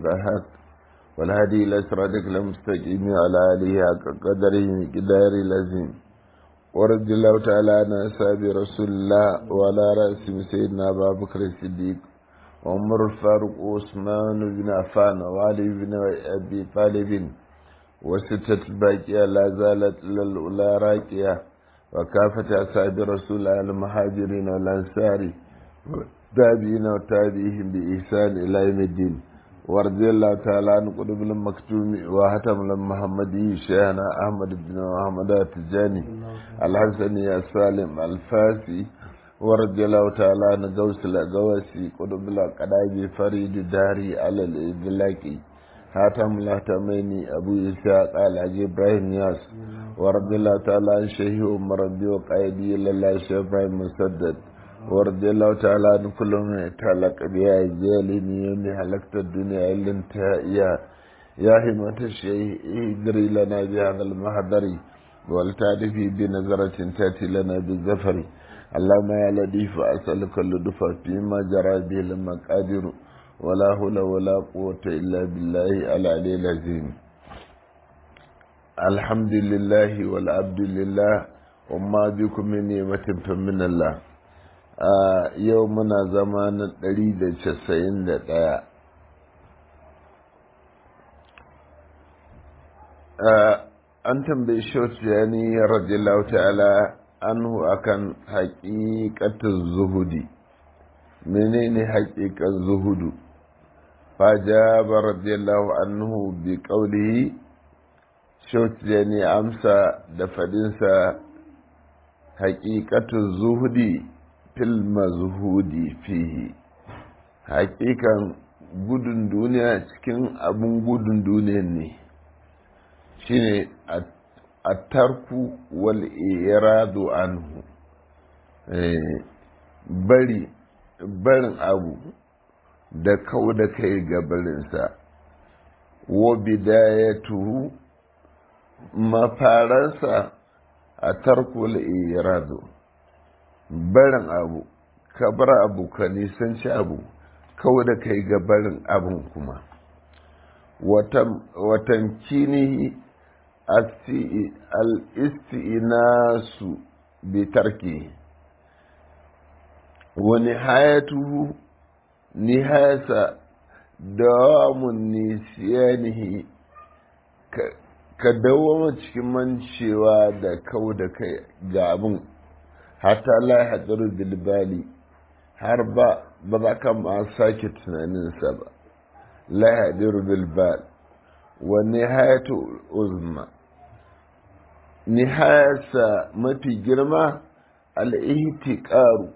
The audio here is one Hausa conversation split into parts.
الضحاك والهدي إلى صراطك المستقيم على آله حق قدره مقدار لازم ورد الله تعالى عن أصحاب رسول الله وعلى رأسهم سيدنا أبا بكر الصديق وعمر الفاروق وعثمان بن عفان وعلي بن أبي طالب وستة الباقية لا زالت للأولى راكية وكافة أصحاب رسول الله المهاجرين والأنصار تابعين وتابعيهم بإحسان إلى يوم الدين ورضي الله تعالى عن قلوب المكتوم وهتم المحمدي شيخنا أحمد بن محمد التجاني الحسني السالم الفاسي ورضي الله تعالى عن غوث الأغواسي قلوب القداجي فريد داري على الإدلاكي هاتم الهتميني أبو إسحاق الحاج إبراهيم ياس ورضي الله تعالى عن شيخ عمر ربي وقايدي لله شيخ إبراهيم مسدد ورضي الله تعالى عن كل من يتعلق بها الجالين يوم حلقت الدنيا إلا انتهائها يا همة الشيء اجري لنا بهذا المحضر والتعرفي بنظرة تأتي لنا بالزفر اللهم يا لطيف أسألك اللطف فيما جرى به المقادير ولا حول ولا قوة إلا بالله العلي العظيم الحمد لله والعبد لله وما بكم من نعمة فمن الله a yau muna zama na ɗari da casa'in da ɗaya an tambayi shautiyani radiyallahu ta'ala anhu akan haƙiƙatar zuhudi menene haƙiƙar zuhudu fajaba radiyallahu anhu bi ƙaulihi shautiyani amsa da fadinsa haƙiƙatar zuhudi fil mazhudi fihi hakikan gudun duniya cikin abin gudun duniya ne shine a tarku wal iradu anhu bari barin abu da kau da kai ga barinsa wa bidayatuhu mafaransa a tarku wal iradu barin abu ka bar abu ka nisanci abu kawai da kai ga barin abin kuma watan kini al-isti'inasu bi tarki wani hayatu nihayasa dawamun nisiyanihi ka dawama cikin mancewa da kau da kai ga abin hatta la hadaru bilbali har ba ba za ka ma sake tunaninsa ba la hadaru bilbal wa nihayatu uzma nihayarsa mafi girma al'ihtiqaru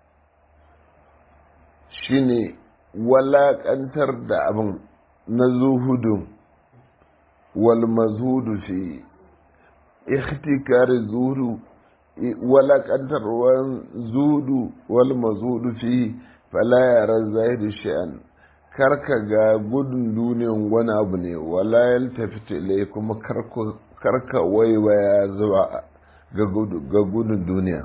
shine walaƙantar da abin na zuhudun wal mazhudu fi ihtikari zuhudu walakantarwar zudu wal mazudu fi fala yaran zahiru sha'an karka ga gudun duniyan wani abu ne wala yaltafita ilai kuma karka waiwaya zuwa ga gudun duniya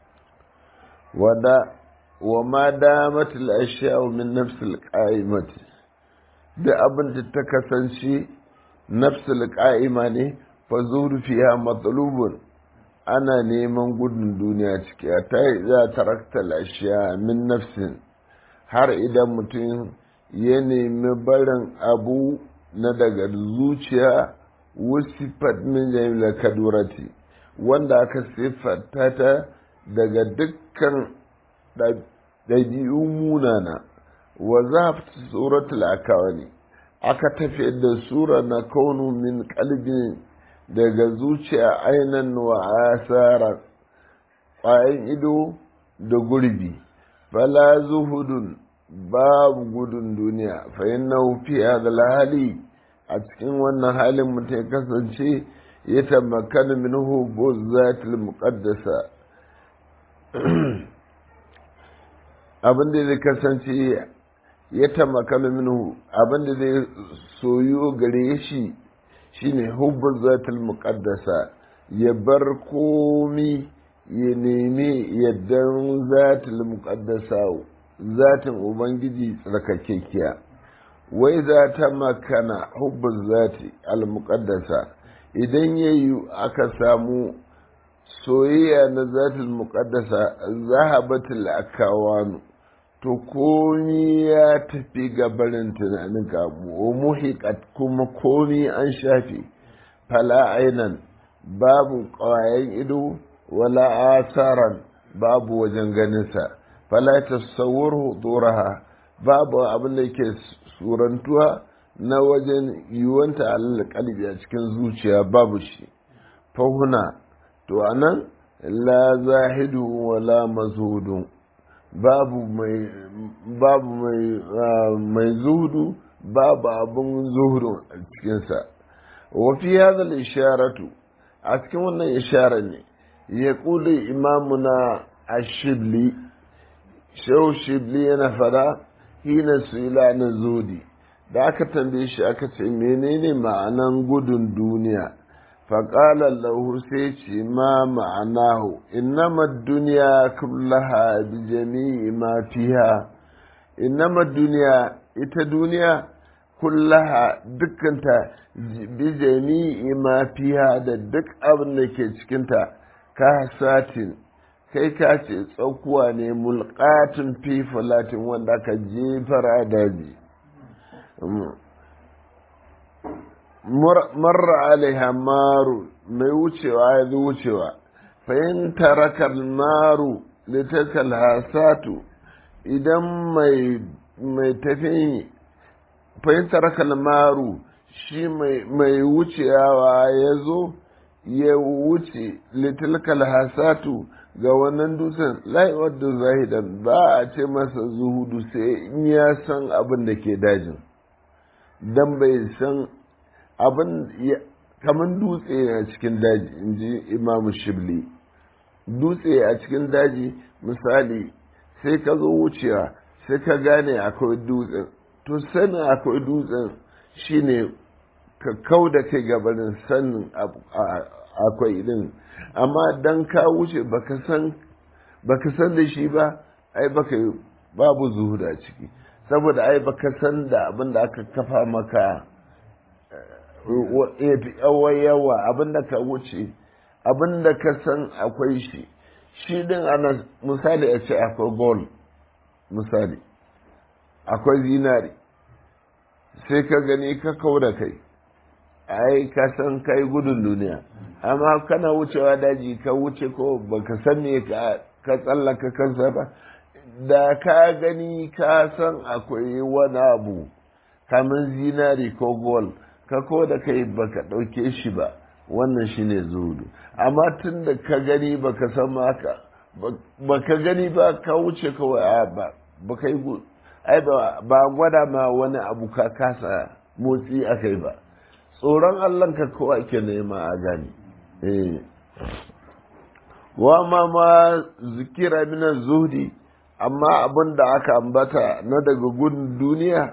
wada wa ma damat al min nafs al da abin da ta kasance nafs al ne fa zuru fiha matlubun ana neman gudun duniya ciki a ta yi za tarakta lashiya min nafsin har idan mutum ya nemi barin abu na daga zuciya wusifat min jamila kadurati wanda aka siffata ta daga dukkan ɗabi'u munana wa za suratul akawani aka tafi da sura na kaunu min kalbin daga zuciya ainan wa asara ƙwayan ido da gurbi fala zuhudun babu gudun duniya fa inna fi hadal hali a cikin wannan halin mutum ya kasance ya tamakkana minhu buzzatil muqaddasa abin da zai kasance ya tamakkana minhu abin da zai soyu gare shi shine hubbul zatul muqaddasa ya bar komi ya nemi yaddan zatul muqaddasa zatin ubangiji tsarkakekiya wai za ta makana hubbun zati al-muqaddasa idan yayi aka samu soyayya na zatul muqaddasa zahabatul akawanu to komi ya tafi gabarin tunaninka muhiqat kuma komi an shafe fala ainan babu ƙwayan ido wala asaran babu wajen ganinsa fala tasawwur huduraha babu abin da yake surantuwa na wajen yiwuwanta alal kalbi a cikin zuciya babu shi fahuna to anan la zahidu wala mazhudu babu mai babu mai mai zuhudu babu abun zuhudu a cikinsa wa fi hadha al-isharatu a cikin wannan ishara ne ya kula imamuna ashibli shehu shibli yana fada hina su ila na zodi da aka tambaye shi aka ce menene ma'anan gudun duniya faƙalar lahu sai ce ma ma'anahu innama duniya kullaha bi jami'i ma fiha innama duniya ita duniya kullaha dukkanta bi jami'i ma fiha da duk abin da ke cikinta ka satin kai ka ce tsakuwa ne mulƙatin fi falatin wanda ka jefara daji marra alaiha maru mai wucewa ya zo wucewa fahim tarakar maru litakal hasatu idan mai tafi fahim tarakal maru shi mai wucewa ya zo ya wuce litilkal hasatu ga wannan dutsen laiwar da zahidan ba a ce masa zuhudu sai in ya san abin da ke dajin don bai san abin kamar dutse a cikin daji in ji imamu shibli dutse a cikin daji misali sai ka zo wucewa sai ka gane akwai dutsen to sanin akwai dutsen shine ka kau da kai gabanin sanin akwai din amma dan ka wuce baka san baka san da shi ba ai baka babu zuhuda ciki saboda ai baka san da abin da aka kafa maka yawa yawa abin da ka wuce abin da ka san akwai shi shi din ana misali a ce akwai gold misali akwai zinari sai ka gani ka kau da kai ai ka san kai gudun duniya amma kana wucewa daji ka wuce ko baka san me ka ka tsallaka kansa ba da ka gani ka san akwai wani abu kamar zinari ko gol ka ko da kai baka ɗauke shi ba wannan shine zuhudu amma tun da ka gani baka san maka baka gani ba ka wuce kawai a ba baka yi ai ba gwada ma wani abu ka kasa motsi a kai ba tsoron allah ka kowa ke nema a gani wa ma ma zikira mina zuhdi amma abin da aka ambata na daga gudun duniya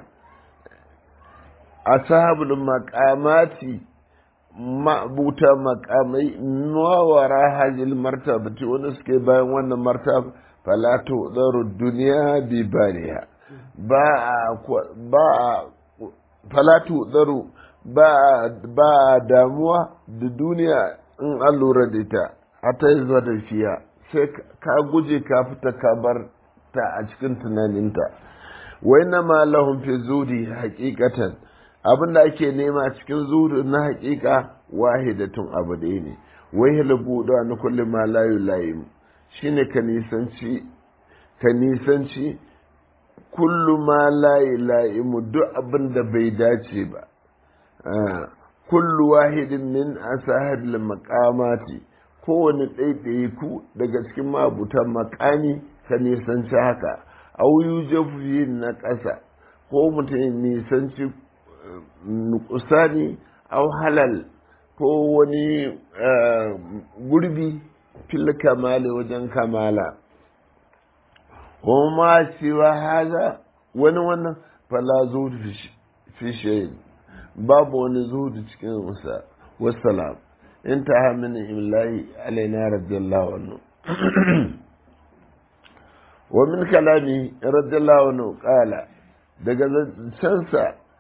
ashabul maqamati ma'buta maqamai mawara hajil martabati wanda suke bayan wannan martaba fala tudaru duniya bi bariha ba ba fala tudaru ba ba damuwa da duniya in an lura da ita hata yi zuwa da fiya sai ka guje ka fita ka bar ta a cikin tunaninta wai na ma lahun fi zudi hakikatan abin da ake nema cikin zudu na hakika wahidatun abu ɗaya ne wai halabu da na kullum ma layu layu shine ka nisanci ka nisanci kullu ma layi la'imu duk abin da bai dace ba kullu wahidin min asahabil maqamati kowane ɗaiɗaiku daga cikin mabutan makami ka nisanci haka au yujafi na ƙasa ko mutum nisanci nukusani au halal ko wani gurbi fil kamali wajen kamala ma cewa haza wani wannan fala zuwa fi shayin babu wani zuhudu cikin musa wassalam انتهى من إملاء علينا رضي الله عنه ومن كلامه رضي الله عنه قال daga sansa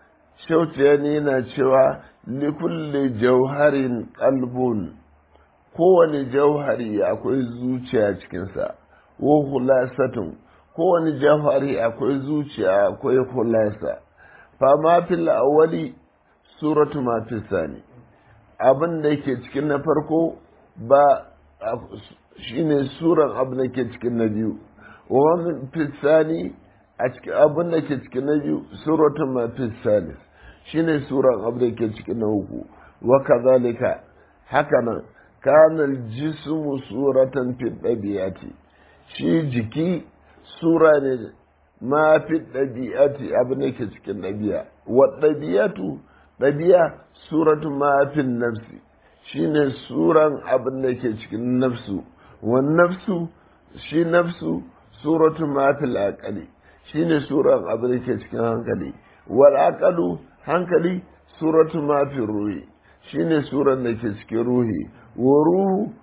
shautiyani yana cewa likulli jauharin kalbun kowane jauhari akwai zuciya cikinsa wa hulasatun kowane jauhari akwai zuciya akwai hulasa fama fil awwali suratu ma fi sani abin da yake cikin na farko ba shine suran abin da ke cikin na biyu wa fi sani a cikin abin da ke cikin na biyu suratu ma fi sani shine suran abin da ke cikin na uku wa kazalika haka nan kanal jismu suratan fi ɗabi'ati shi jiki sura ne ma fi ɗabi'ati abin da ke cikin ɗabi'a wa ɗabi'atu ɗabi'a suratu ma fi nafsi shine suran abin da ke cikin nafsu wa nafsu shi nafsu suratu ma fi aqali shine suran abin da ke cikin hankali wal aqalu hankali suratu ma fi ruhi shine suran da ke cikin ruhi wa ruhu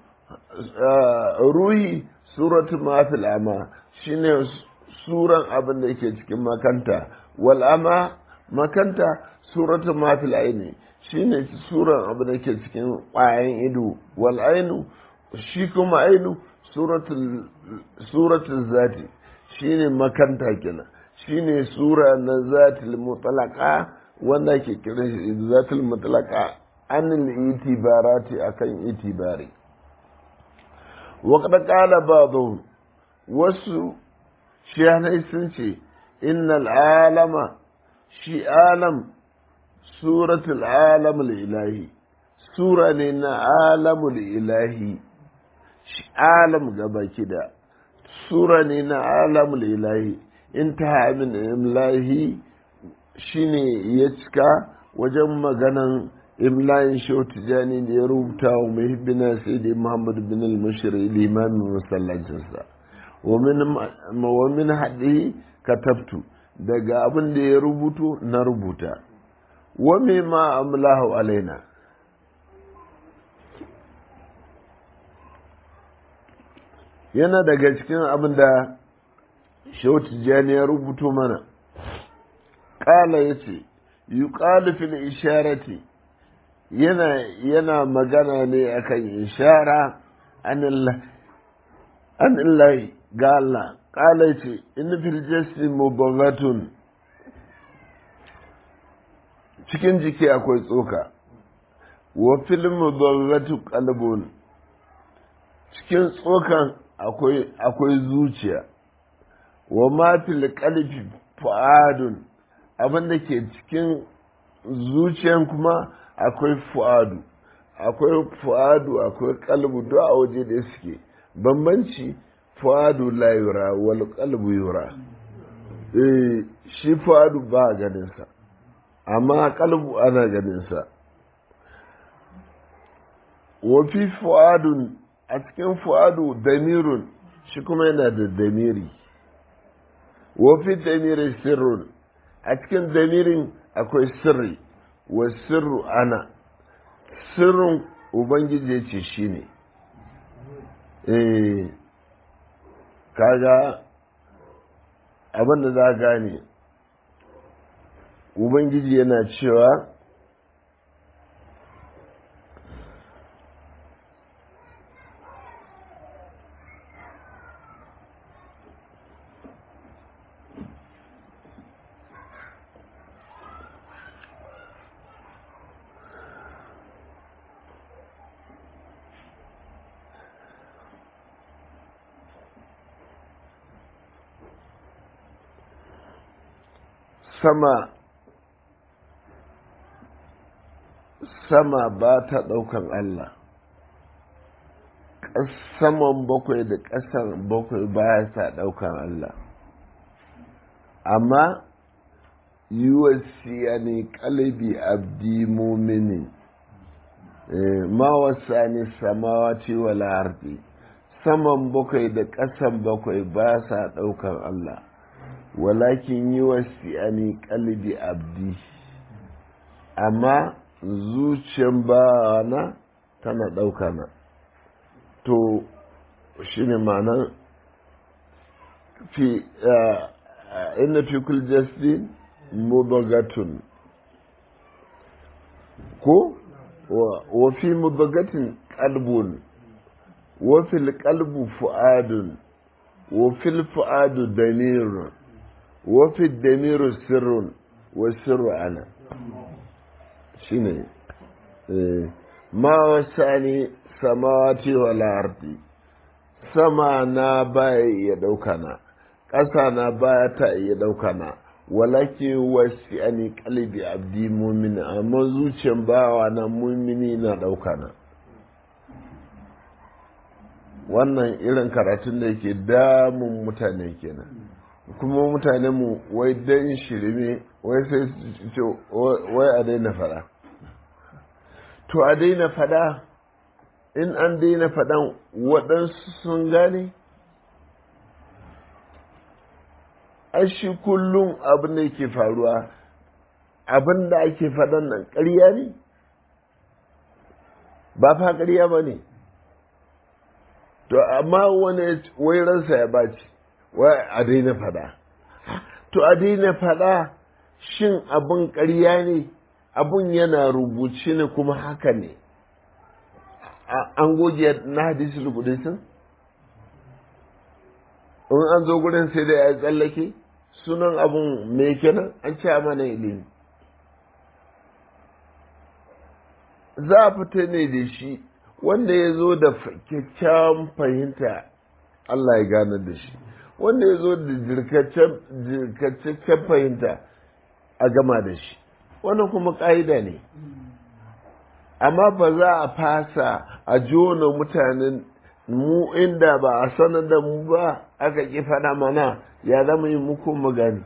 ruhi suratu ma fi ama shine suran abin da ke cikin makanta wal ama makanta suratu ma fi aini shine suran abin da ke cikin ƙwayan ido wal ainu shi kuma ainu suratul zati shine makanta kenan shine sura na zatil mutlaqa wanda ke kiran shi zatil mutlaqa anil itibarati akan itibari wa qad qala ba'dhum wasu shiyanai sun ce innal alama shi alam suratul alamul ilahi sura ne na alamul ilahi shi alam gaba kida sura ne na alamul ilahi intaha min imlahi shine ya cika wajen maganan imlayin shehu tijani da ya rubuta wa muhibbina sai da muhammad bin al-mushri limamin masallacinsa wa min haɗe katabtu daga abin da ya rubuto na rubuta wa ma amlahu alaina yana daga cikin abin da shehu tijani ya rubuto mana ƙala ya ce yi fil isharati yana yana magana ne akan ishara an illahi ga Allah ƙala ce in fil jasi mubagatun cikin jiki akwai tsoka wa fil mubagatu qalbun cikin tsokan akwai akwai zuciya wa ma fil qalbi fu'adun abin da ke cikin zuciyan kuma akwai fu'adu akwai fu'adu akwai kalbu duk a waje da suke bambanci fu'adu la yura wal qalbu yura eh shi fu'adu ba ganin sa amma kalbu ana ganin sa wa fi fu'adun a cikin fu'adu damirun shi kuma yana da damiri wa fi damiri sirrun a cikin damirin akwai sirri wa sirru ana sirrin ubangiji ce shi ne eh kaga abinda za gane ubangiji yana cewa sama sama ba ta ɗaukan Allah saman bakwai da ƙasan bakwai ba sa ɗaukan Allah amma yiwasiya ne ƙalibi abdi mumini ma wasa ne samawati wala ardi saman bakwai da ƙasan bakwai ba sa ɗaukan Allah walakin yi wasi'ani kalbi abdi amma zuciyan bawana tana ɗauka na to shi ne ma'anar fi inna fi kul jasdin mudagatun ko wa fi mubagatin qalbun wa fil qalbu fu'adun wa fil fu'adu damirun wa fi damiru sirrun wa sirru ana shine ma wasani samawati wal ardi sama na baya iya ɗauka na ƙasa na baya ta iya ɗauka na walake wasi ani kalbi abdi mumini amma zuciyan bawa na mumini na ɗauka na wannan irin karatun da yake damun mutane kenan kuma mutane mu wai dan shirme wai sai su ce wai a daina fada to a daina fada in an daina fadan waɗansu sun gane shi kullum abin da yake faruwa abin da ake faɗan nan ƙarya ne ba fa ƙarya ba ne to amma wani wai ransa ya baci wai a daina faɗa to a daina faɗa shin abin ƙarya ne abin yana rubuce ne kuma haka ne an goge na hadisi rubutu in an zo gurin sai da ya tsallake sunan abun me kenan an ce mana ilimi za a fita ne da shi wanda ya zo da kyakkyawan fahimta Allah ya gane da shi wanda ya zo da jirkaccen fahimta a gama da shi wannan kuma ƙa'ida ne amma ba za a fasa a jona mutanen mu inda ba a sanar da mu ba aka ƙi faɗa mana ya zama yi muku magani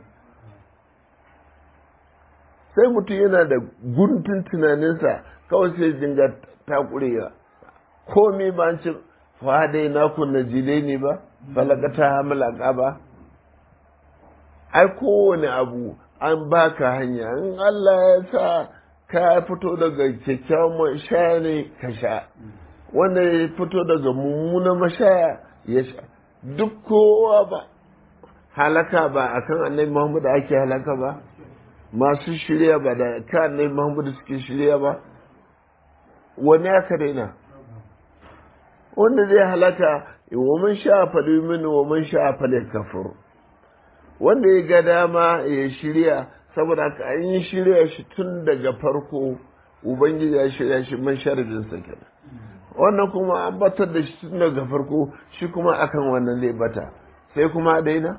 sai mutum yana da guntun tunaninsa kawai sai dinga takurewa komai ba an ce fadai na kunna jile ne ba falakata hamalaka ba ai kowane abu an baka hanya in Allah ya sa ka fito daga kyakkyawan sha ne ka sha wanda ya fito daga mummunan mashaya ya sha duk kowa ba halaka ba a kan annabi muhammadu ake halaka ba masu shirya ba da kan annabi muhammadu suke shirya ba wani aka daina wanda zai halaka wa man sha fali mini wa man sha fali kafur wanda ya ga dama ya shirya saboda ka an yi shirya shi tun daga farko ubangiji ya shirya shi man sharadinsa kenan wannan kuma an batar da shi tun daga farko shi kuma akan wannan zai bata sai kuma daina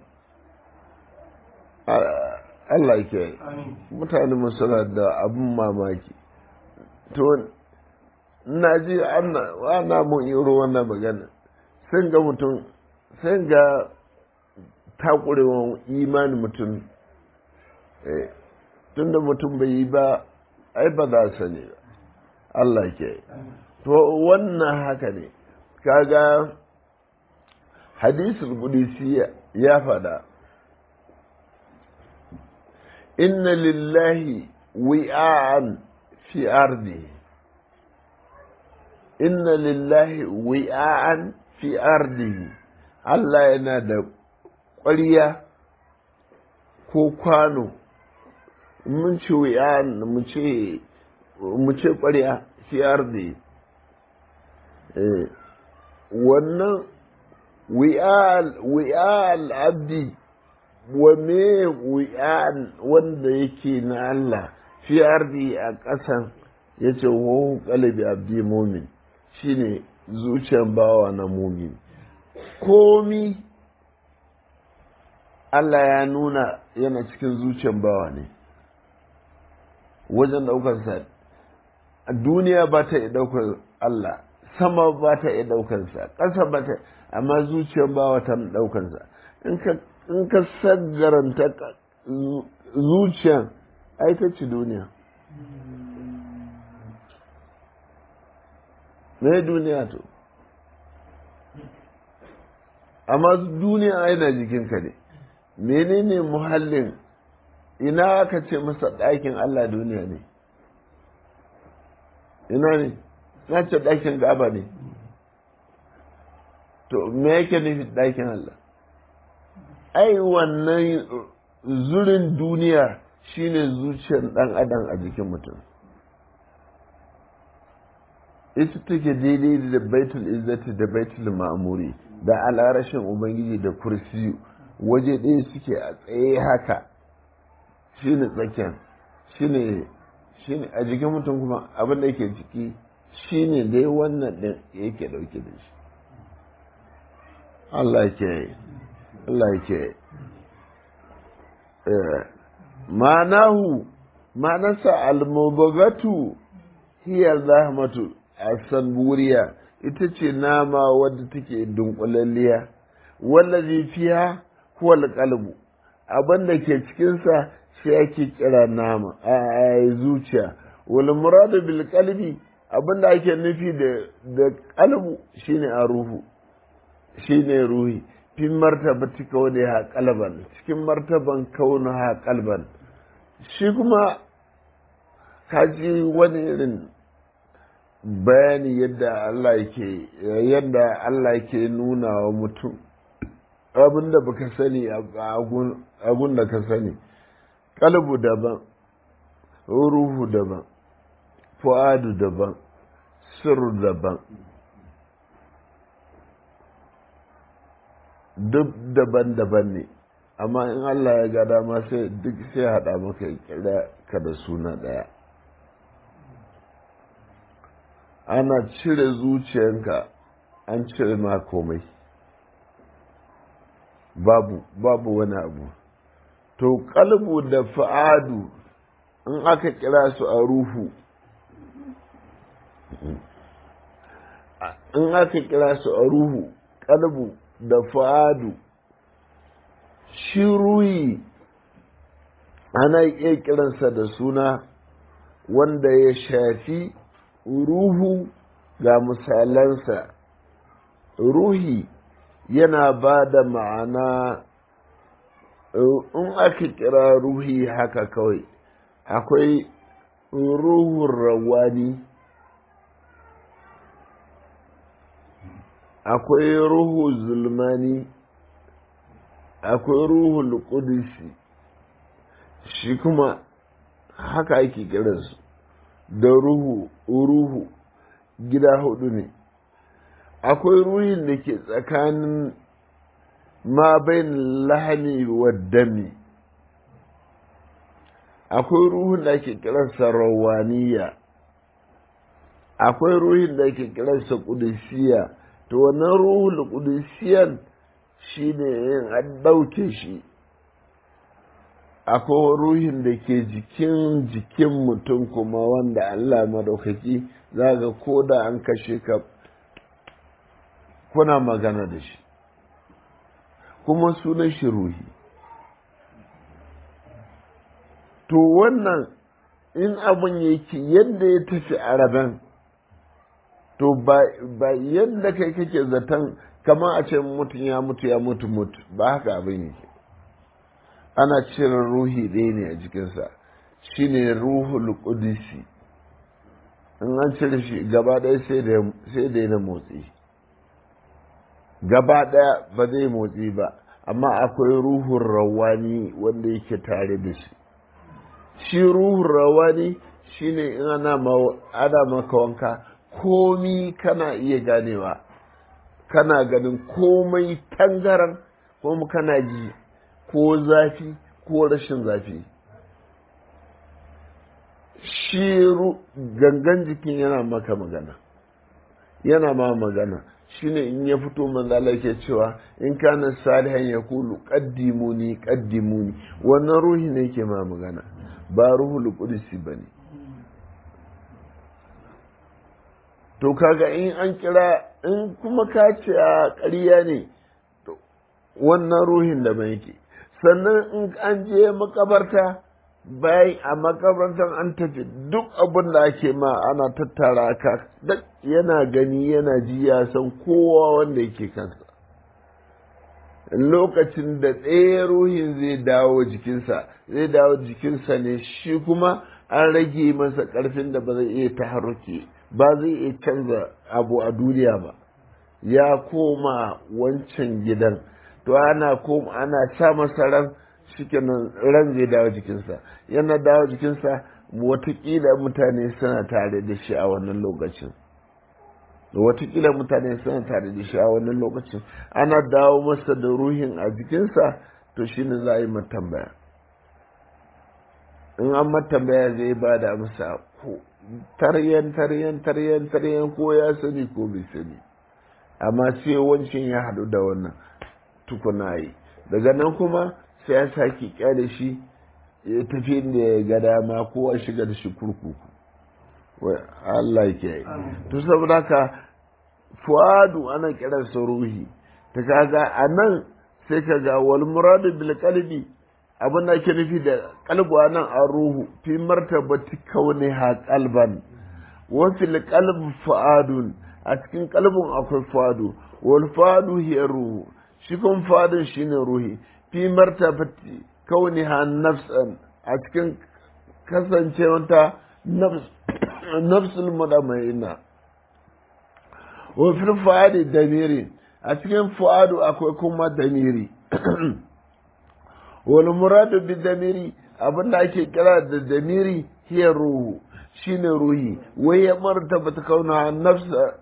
Allah ke mutane suna da abin mamaki to na ji ana mun iro wannan magana sai ga mutum sai ga takurewan imanin mutum tun da mutum bai yi ba ai ba za sani ba Allah ke to wannan haka ne kaga hadisul qudsi ya fada inna lillahi wi'an fi ardi inna lillahi wi'an fi ardi Allah yana da ƙwariya ko kwano mun ce wi'an mu ce mu ce ƙwariya fi ardi wannan wi'al abdi wa me wi'an wanda yake na Allah fi ardi a ƙasan ya ce wahu ƙalabi abdi mumin shine zuciyar bawa na mumin komi Allah ya nuna yana cikin zuciyar bawa ne wajen ɗaukarsa duniya ba ta iya ɗaukar Allah sama ba ta iya ɗaukansa ƙasa ba ta amma zuciyar bawa ta ɗaukansa in ka saggaranta zuciyar ai ta ci duniya me duniya to amma duniya ai na jikinka ne menene muhallin ina aka ce masa ɗakin Allah duniya ne ina ne na ce ɗakin gaba ne to me yake nufi ɗakin Allah ai wannan zurin duniya shine zuciyar ɗan adam a jikin mutum ita take daidai da baitul izzati da baitul ma'amuri da al'arashin ubangiji da kursi waje ɗaya suke a tsaye haka shine tsakiyar shine shine a jikin mutum kuma abin da yake ciki shine dai wannan ɗin yake ɗauke da shi Allah ke Allah ke ma'anahu ma'anarsa al-mubagatu hiya zahmatu asan buriya ita ce nama wadda take dunkulalliya wallazi fiha huwa al-qalbu abin da ke cikinsa shi ake kira nama a zuciya wal muradu bil qalbi abin da ake nufi da da qalbu shine a ruhu shine ruhi fi martabati kauni ha qalban cikin martaban kauni ha qalban shi kuma kaji wani irin bayani yadda Allah yake yadda Allah yake nuna wa mutum abin da baka sani abun da ka sani kalbu daban ruhu daban fu'adu daban sirru daban duk daban-daban ne amma in Allah ya ga dama sai duk sai haɗa maka kira ka da suna ɗaya ana cire zuciyanka an cire ma komai babu babu wani abu to kalbu da fa'adu in aka kira su a ruhu in aka kira su a ruhu kalbu da fa'adu shi ruhi ana iya kiransa da suna wanda ya shafi ruhu ga misalansa ruhi yana ba da ma'ana in aka kira ruhi haka kawai akwai ruhun rawani akwai ruhu zulmani akwai ruhul kudusi shi kuma haka ake kiransu da ruhu ruhu gida hudu ne akwai ruhin da ke tsakanin ma bain lahani wa dami akwai ruhun da ke kiransa rawaniya akwai ruhin da ke kiransa kudusiya to wannan ruhul kudusiyan shi ne yin an ɗauke shi akwai ruhin da ke jikin jikin mutum kuma wanda Allah madaukaki za ga ko da an kashe ka kuna magana da shi kuma sunan shi ruhi to wannan in abin yake yadda ya tafi araben to ba yadda kai kake zaton kamar a ce mutum ya mutu ya mutu mutu ba haka abin yake ana cire ruhi ɗaya ne a jikinsa shine ruhul qudsi in an cire shi gaba ɗaya sai da yana motsi gaba ɗaya ba zai motsi ba amma akwai ruhun rawani wanda yake tare da shi shi ruhun rawani shine in ana ana maka wanka komi kana iya ganewa kana ganin komai tangaran kuma kana ji ko zafi ko rashin zafi shi gangan jikin yana maka magana yana ma magana shine in ya fito manzala ke cewa in kana salihan ya kulu qaddimuni qaddimuni wannan ruhi ne ke ma magana ba ruhul qudsi bane to kaga in an kira in kuma ka ce a ƙarya ne wannan ruhin da ban yake sannan in an je makabarta bayan a makabartar an tafi duk abin da ake ma ana tattara ka duk yana gani yana ji ya san kowa wanda yake kansa lokacin da ɗaya ruhin zai dawo jikinsa zai dawo jikinsa ne shi kuma an rage masa ƙarfin da ba zai iya taharruki ba zai iya canza abu a duniya ba ya koma wancan gidan to ana koma ana sa masa ran shikenan ran zai dawo jikinsa yana dawo jikinsa watakila mutane suna tare da shi a wannan lokacin watakila mutane suna tare da shi a wannan lokacin ana dawo masa da ruhin a jikinsa to shi ne za a yi matambaya in an matambaya zai ba da masa taryan taryan taryan taryan ko ya sani ko bai sani amma sai wancan ya haɗu da wannan tukuna yi daga nan kuma sai ya sake kyale shi ya tafi da ya ga dama ko a shiga da shi kurkuku Allah ke yi to saboda haka fuadu ana kiransa ruhi ta kaga a nan sai ka ga wal muradu bil qalbi abin da ake nufi da kalbu nan a ruhu fi martabati kauni ha qalban wa fil qalb fuadun a cikin kalbin akwai fuadu wal fuadu hiya ruhu shi kun fuadun shine ruhi fi martabati kauni ha nafsan a cikin kasancewanta nafs nafsul mudamaina wa fil fuadi damiri a cikin fuadu akwai kuma damiri wal muradu bi damiri abinda ake kira da damiri hiya ruhu shine ruhi wai ya martaba ta kauna nafsa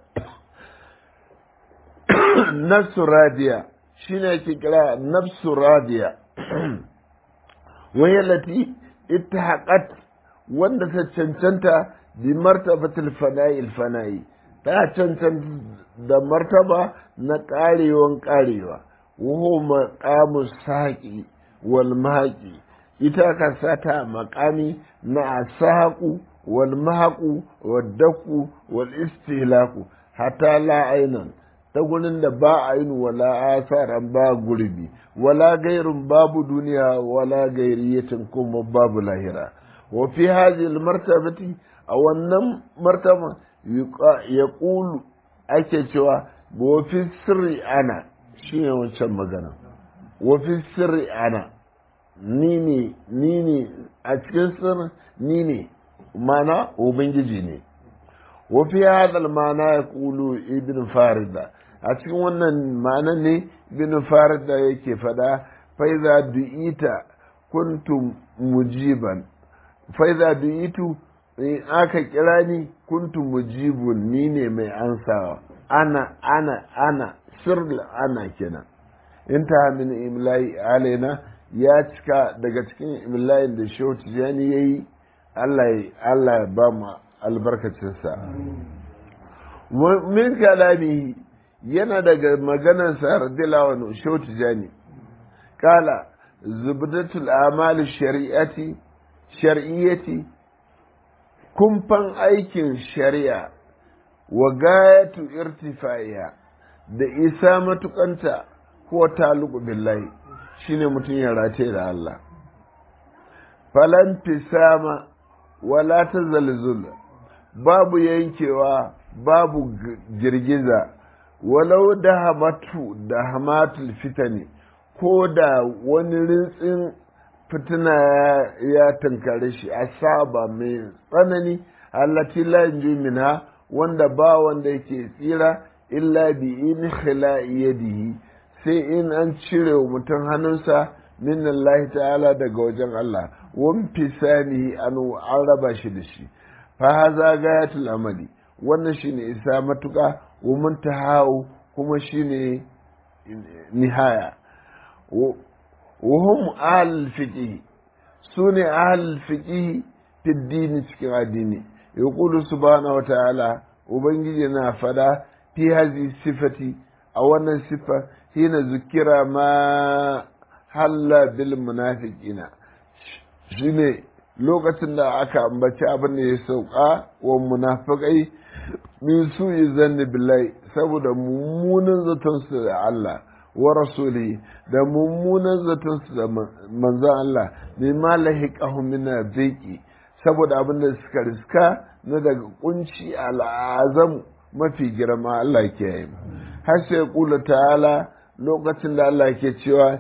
nafsu radiya shine ake kira nafsu radiya wai lati ittahaqat wanda ta cancanta bi martabatil fana'i fana'i ta cancanta da martaba na karewan karewa wuhu maqamu saqi wal mahaqi ita ka sata maqami na asaqu wal mahaqu wad daku wal istihlaku hatta la ainan ta gurin da ba ainu wala asaran ba gurbi wala gairun babu duniya wala gairiyatin kuma babu lahira wa fi hadhihi al martabati a wannan martaba ya ƙulu ake cewa wafi sirri ana shi ne wancan magana wafi sirri ana ni ne ni ne a cikin sirri ni ne mana ubangiji ne wafi hadal mana ya ƙulu ibn farida a cikin wannan mana ne ibn farida yake fada faiza du'ita kuntum mujiban faiza du'itu in aka kira ni kuntu mujibun ni ne mai ansawa ana ana ana sirri ana kenan in ta min imla'i alaina ya cika daga cikin imla'in da shehu tijani ya yi Allah ya ba mu albarkacinsa min kalami yana daga maganarsa radiyallahu shehu tijani kala zubdatul amali shari'ati shar'iyyati kumfan aikin shari'a wa gayatu irtifaiya da isa matukanta ko taluku billahi shine mutum ya rataye da Allah falan fisama wala ta zalzul babu yankewa babu girgiza walau da hamatu da hamatul fitani ko da wani rintsin fitina ya tunkare shi a saba mai tsanani allati la minha wanda ba wanda yake tsira illa bi in yadihi sai in an cire wa mutum hannunsa min Allah ta'ala daga wajen Allah wan fisani an an raba shi da shi fa haza gayatul amali wannan shine isa matuka wa muntaha kuma shine nihaya وهم أهل الفقه سنة أهل الفقه في الدين cikin addini يقول سبحانه وتعالى وبنجينا فدا في هذه الصفة أو أن الصفة هنا ذكر ما حل بالمنافقين shine lokacin da aka ambaci abin da ya sauka wa munafiqai min su zanni billahi saboda mummunan zaton su da Allah wa rasuli da mummunan zaton su da manzon Allah bai ma lahiqahu min zaiqi saboda abin da suka riska na daga kunci al'azam mafi girma Allah ke yi har sai kula ta'ala lokacin da Allah ke cewa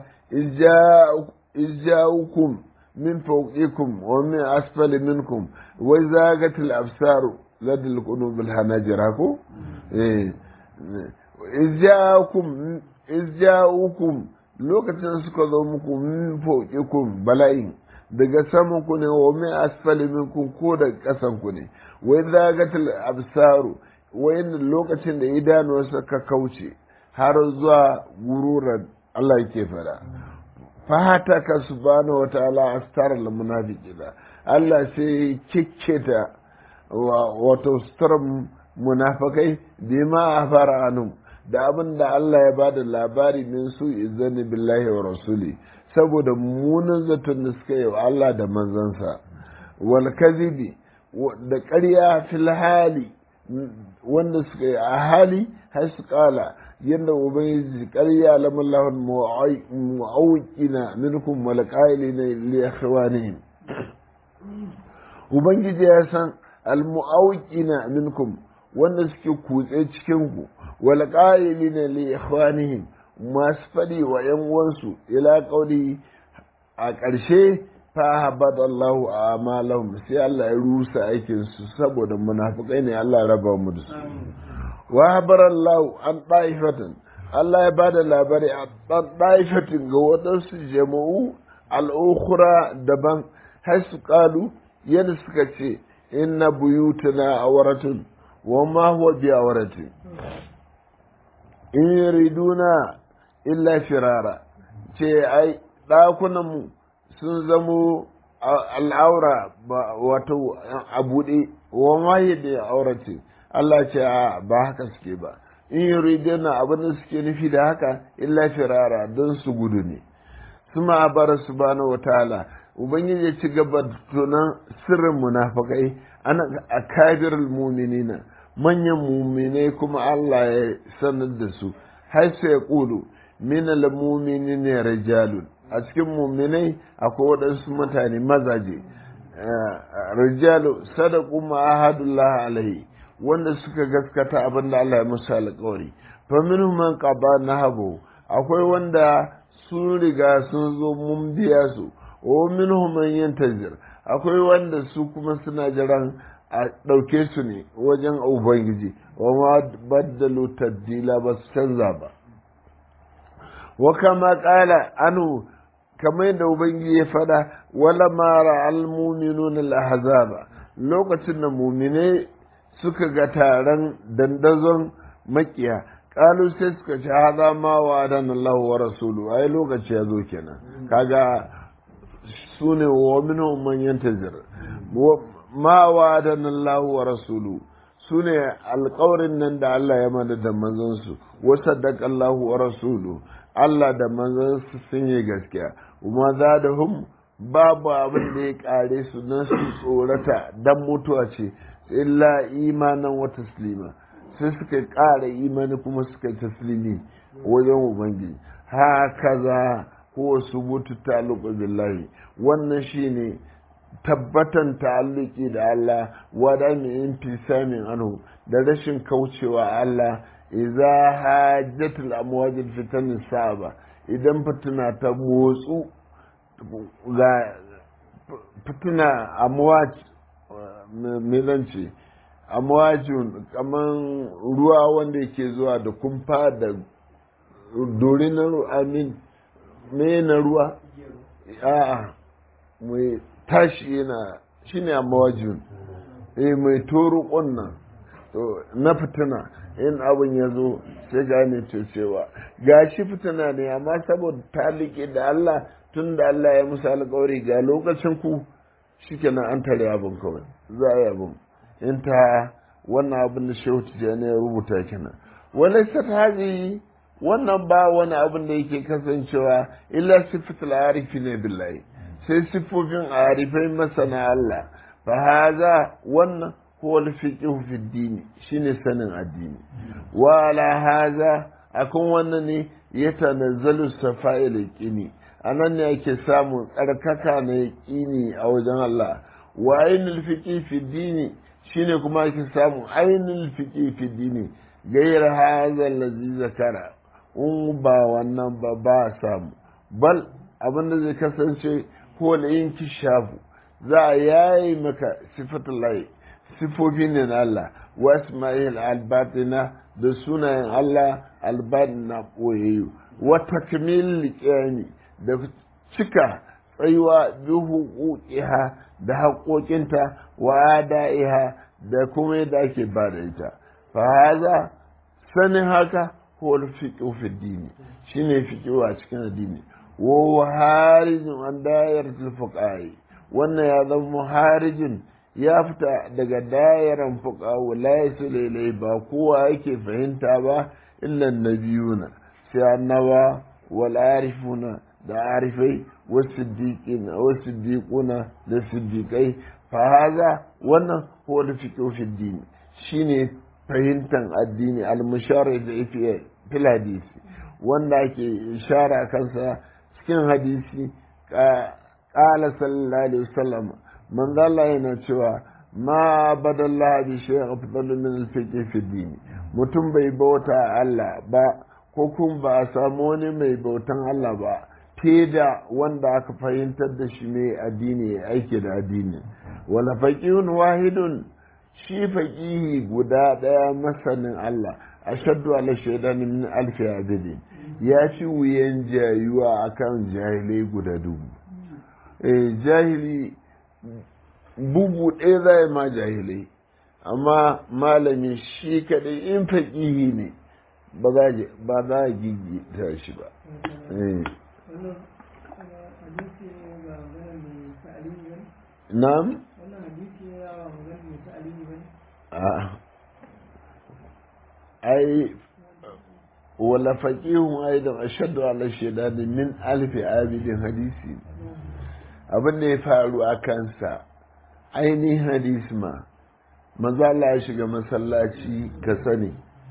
izja'ukum min fawqikum wa min asfali minkum wa zagatil absaru ladil qulubil hanajira ko eh izja'ukum izja'ukum lokacin suka zo muku min fawqikum bala'in daga saman ku ne wa min asfali minkum ko daga kasan ku ne wa zagatil absaru wayan lokacin da idanuwarsa ka kauce har zuwa gururar Allah yake fada fata ka subhanahu wa ta'ala astar al munafiqina Allah sai kikketa wato sutar munafikai bima afara anum da abin da Allah ya bada labari min su izani billahi wa rasuli saboda munin zaton da suka yi wa Allah da manzansa wal kazibi da ƙarya fil hali wanda suka yi a hali har su kala yadda ubangiji ƙarya lamallahun mu'awqina minkum wal qailina li ikhwanihim ubangiji ya san al mu'awqina minkum wanda suke kutse cikin ku wal qailina li ikhwanihim masu faɗi wa ‘yan uwansu ila ƙauri a ƙarshe fa habada Allahu a amalahum sai Allah ya rusa aikinsu saboda munafukai ne Allah raba mu da su wa habara Allahu an ɗaifatan Allah ya bada labari a ɗan ɗaifatin ga waɗansu jama'u al'ukura daban har su ƙalu yadda suka ce inna buyutuna awaratun wa ma huwa bi awaratin in yuriduna illa firara ce ai ɗakunanmu sun zamo al'aura wato a buɗe wa mahi da aurace Allah ce a ba haka suke ba in yuriduna abin da suke nufi da haka illa firara don su gudu ne suma a bara subhanahu wa ta'ala ubangiji ya ci gaba tunan sirrin munafakai ana a kabirul muminina manyan muminai kuma Allah ya sanar da su har sai ya ƙulu min al-muminin ne rijalun a cikin muminai akwai waɗansu mutane mazaje rijalu sadaku ma ahadullah alaihi wanda suka gaskata abin da Allah ya musu alƙawari fa minhum man qada nahabu akwai wanda sun riga sun zo mun biya su wa minhum man yantazir akwai wanda su kuma suna jiran a ɗauke su ne wajen ubangiji wa ma baddalu tabdila ba su canza ba wa kama ƙala anu kamar yadda ubangiji ya faɗa wala mara almuminun al-ahzaba lokacin da mumine suka ga taron dandazon makiya kalu sai suka ce hada ma wa adan Allah wa rasulu ai lokaci ya zo kenan kaga sune wa minhum man yantazir ma wa adan Allah wa rasulu sune alƙawarin nan da Allah ya mana da manzansu wa saddaqa Allah wa rasulu Allah da manzansu sun yi gaskiya kuma za da hum babu abin da ya kare su na su tsorata dan mutuwa ce illa imanan wa taslima sai suka ƙara imani kuma suka taslimi wajen ubangiji haka za ko su mutu ta'alluqu billahi wannan shine tabbatan ta'alluki da Allah wada mi intisamin anhu da rashin kaucewa Allah idza hajjatul amwajil fitan saba idan fitina ta motsu ga fitina amwaj me zan ce amwajin kaman ruwa wanda yake zuwa da kumfa da dorinar amin me na ruwa a'a mai tashi yana shine amwajin eh mai toro kunnan na fitina in abin ya zo sai gane cewa ga shi fitina ne amma saboda ta liƙe da Allah tun da Allah ya musu alƙawari ga lokacin ku shikenan an tare abin kawai za a yi abin in ta wannan abin da shehu tijjani ya rubuta kenan wani haji wannan ba wani abin da yake kasancewa illa sifatul arifi ne billahi sai siffofin arifai masana Allah fa haza wannan huwa al-fiqhu fi dini shine sanin addini wa ala haza akan wannan ne ya tanazzalu safa'il yaqini anan ne ake samun tsarkaka na yaqini a wajen Allah wa ainul fiqhi fi dini shine kuma ake samun ainul fiqhi fi dini gayar haza allazi zakara in ba wannan ba ba samu bal abin da zai kasance ko da yin kishafu za a yayi maka sifatul lahi sifofi ne na Allah wa isma'il albatina da sunayen Allah albatina boyayyu wa takmil qiyami da cika tsayuwa bi huquqiha da haƙoƙinta wa adaiha da kuma yadda ake ba da ita fa haza sanin haka huwa fiqhu fi dini shine fiqhu a cikin addini wa harijin an dayaratul fuqahi wannan ya zama harijin ya fita daga dayaran fuqahu la yasul ba kowa yake fahimta ba illa nabiyuna sai annaba wal arifuna da arifai wasiddiqina wasiddiquna da siddiqai fa haza wannan huwa fiqhu fi dini shine fahimtar addini al-mushari da yafi fil hadisi wanda ake ishara kansa cikin hadisi qala sallallahu alaihi wasallam man Allah yana cewa ma badalla bi shay'in afdalu min al-fiqh fi din mutum bai bauta Allah ba ko kun ba a samu wani mai bautan Allah ba fiye da wanda aka fahimtar da shi mai addini aiki da addini wala faqihun wahidun shi faqihi guda daya masanin Allah ashaddu ala shaydan min alfi abidin ya ci wuyan jayuwa akan jahilai guda dubu eh jahili bugu ɗaya zai ma jahilai amma malami shi kaɗai in faƙihi ne ba za a gigita shi ba na'am ai wala faqihun aidan ashaddu ala shaydani min alfi abidin hadisi abin da ya faru a kansa ainihin hadisi ma manzo Allah ya shiga masallaci ka sani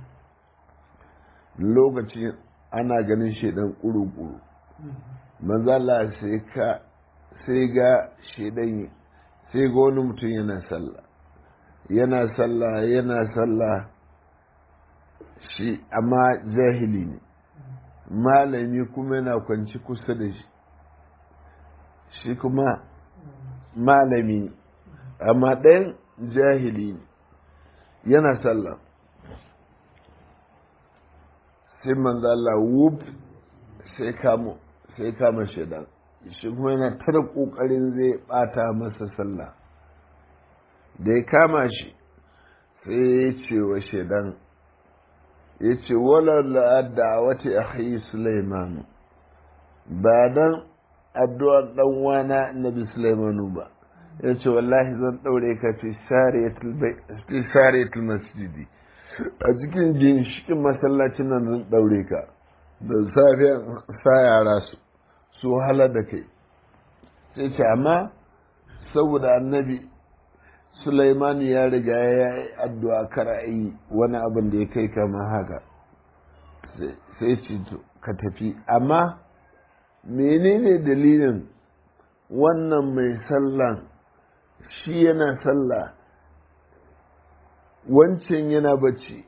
lokaci ana ganin shaidan kuru-kuru manzo Allah sai ka sai ga shaidan sai ga wani mutum yana sallah yana sallah yana sallah shi amma jahili ne malami kuma yana kwanci kusa da shi shi kuma malami amma ɗayan jahili ne yana sallah sai manzo Allah wuf sai kamo sai kama shaidan shi kuma yana tara kokarin zai bata masa sallah da ya kama shi sai ya ce wa shaidan ya ce wala da wata akhi Sulaiman ba dan addu'ar dan wana Nabi Sulaimanu ba ya ce wallahi zan daure ka fi sariyatul masjidi a cikin ginshikin masallacin nan zan daure ka da safiyan sa yara su su hala da kai sai ce amma saboda annabi Sulaiman ya riga ya yi addu'a kara'ayi wani abin da ya kai kama haka sai ce ka tafi amma menene dalilin wannan mai sallan shi yana sallah wancan yana bacci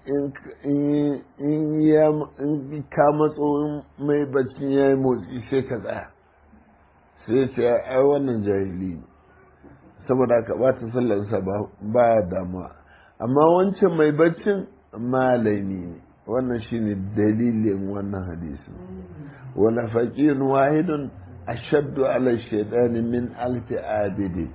in ka matso mai bacci ya yi motsi sai ka tsaya sai ce ai wannan jahili ne saboda ka bata sallarsa ba damuwa amma wancan mai baccin malami ne wannan shine dalilin wannan hadisi wala faqirun wahidun ashaddu ala shaytani min alfi abidi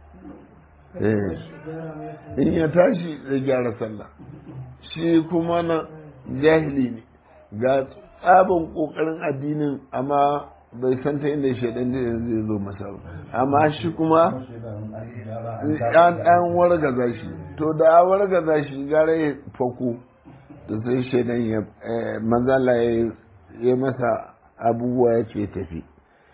in ya tashi zai gyara sallah shi kuma na jahili ne ga tsabin kokarin addinin amma bai san ta inda shaidan zai zo masa ba amma shi kuma an an wargaza shi to da wargaza shi gara ya fako da sai shaidan ya manzala ya masa abubuwa ya ce tafi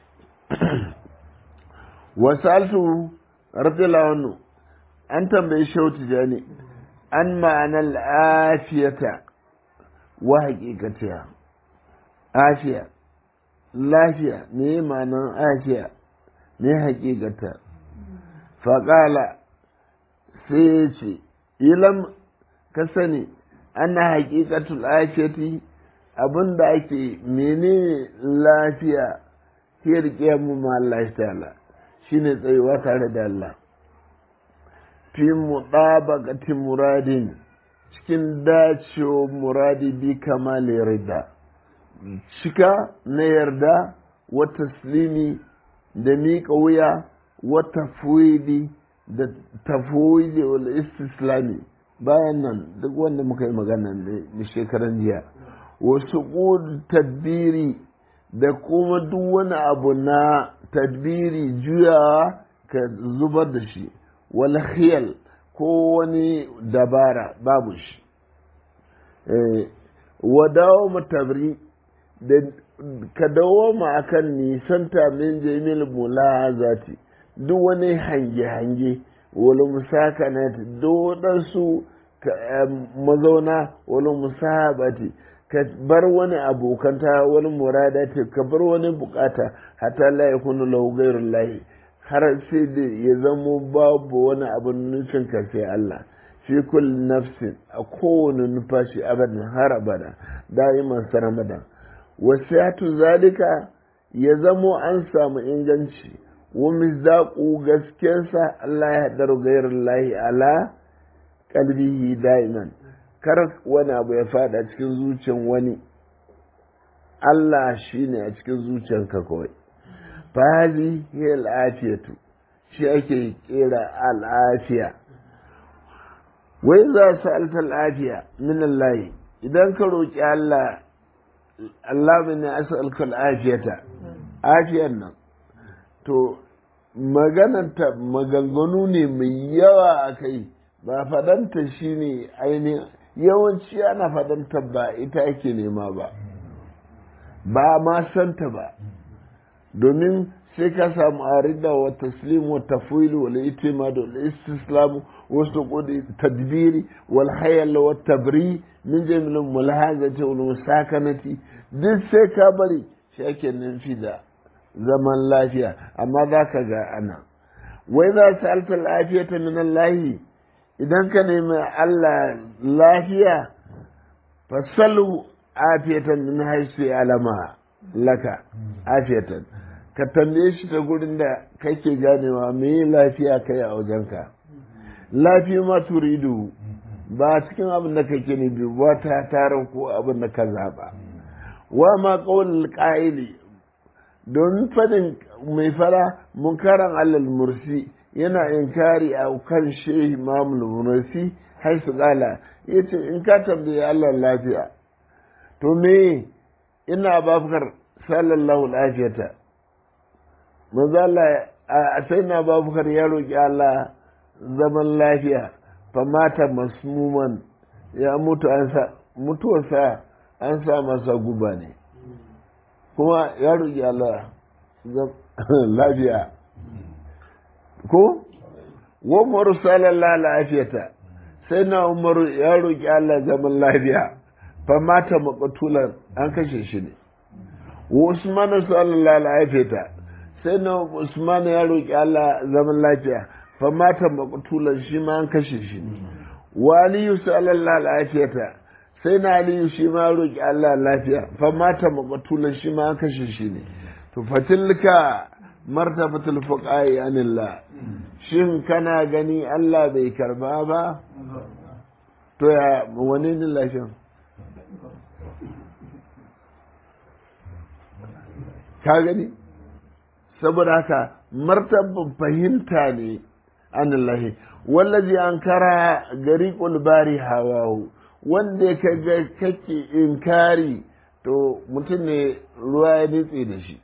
wasaltu radiyallahu anhu an tambayi shautu jani an ma'anar afiyata wa haƙiƙatiya afiya lafiya ne ma'anar afiya ne haƙiƙata faƙala sai ya ce ilam ka sani ana haƙiƙatul afiyati abin da ake menene lafiya ke riƙe mu ma Allah ta'ala shine tsayuwa tare da Allah fi mutabaqati muradin cikin dacewa muradi bi kamali rida cika na yarda wa taslimi da miƙa wuya wa tafwidi da tafwidi wal istislami bayan nan duk wanda muka yi magana ne shekaran jiya wasu tadbiri da kuma duk wani abu na tadbiri juyawa ka zubar da shi wal khiyal ko wani dabara babu shi wa dawo matabri da ka dawo ma akan nisanta min jamil mulazati duk wani hange-hange wani musakanati duk waɗansu mazauna wani musahabati ka bar wani abokanta wani muradati ka bar wani bukata hatta la yakunu lahu ghayrul lahi har sai da ya zamo babu wani abin nufin ka sai Allah fi kulli nafsin a kowane nufashi abadan har abada da'iman saramadan wasiyatu zalika ya zamo an samu inganci wa mizaqu gaskiyarsa Allah ya haɗar gairar lahi ala kalbihi da'iman kar wani abu ya fada cikin zuciyar wani Allah shine a cikin zuciyarka kawai fazi hiya al'afiyatu shi ake kera al'afiya wai za su alta al'afiya min Allah idan ka roƙi Allah Allah min ya as'aluka al'afiyata afiyar nan to magananta maganganu ne mai yawa a kai ba fadanta shi ne ainihin yawanci ana fadanta ba ita ake nema ba ba ma santa ba domin sai ka samu arida wa taslim wa tafwil wal itimad wal istislam wa suqud tadbiri wal hayal wa tabri min jamil mulhazati wal musakanati duk sai ka bari shi ake nufi da zaman lafiya amma za ka ga ana wai za su alta lafiyata min Allah idan ka nemi Allah lafiya fasalu afiyatan min haisu alama laka afiyatan ka tambaye shi ta gurin da kake ganewa me lafiya kai a wajenka lafiya ma turidu ba cikin abin da kake ne bi wata tarin ko abin da ka zaba wa ma qawl qa'ili domin fadin mai fara munkaran allal mursi yana inkari a kan shehi mamul mursi haisu kala ya ce in ka tambaye allah lafiya to me ina babukar sallallahu lafiyata maza Allah a sai na babukar ya roƙi Allah zaman lafiya famata masmuman ya mutu an sa mutuwarsa an sa masa guba ne kuma ya roƙi Allah lafiya ko wa umaru sallallahu lafiyata sai na umaru ya roƙi Allah zaman lafiya famata maƙatulan an kashe shi ne wa usman sallallahu lafiyata sai na usman ya roƙi Allah zaman lafiya famata maƙatulan shi ma an kashe shi ne wa aliyu sallallahu lafiyata sai na aliyu shi ma roƙi Allah lafiya famata maƙatulan shi ma an kashe shi ne to fatilka martabatul fuqa'i anillah shin kana gani Allah bai karba ba to ya wani ne lashin ka gani saboda haka martaban fahimta ne anillahi wallazi an kara gari bari hawahu wanda ka ga kake inkari to mutum ne ruwa ya nitse da shi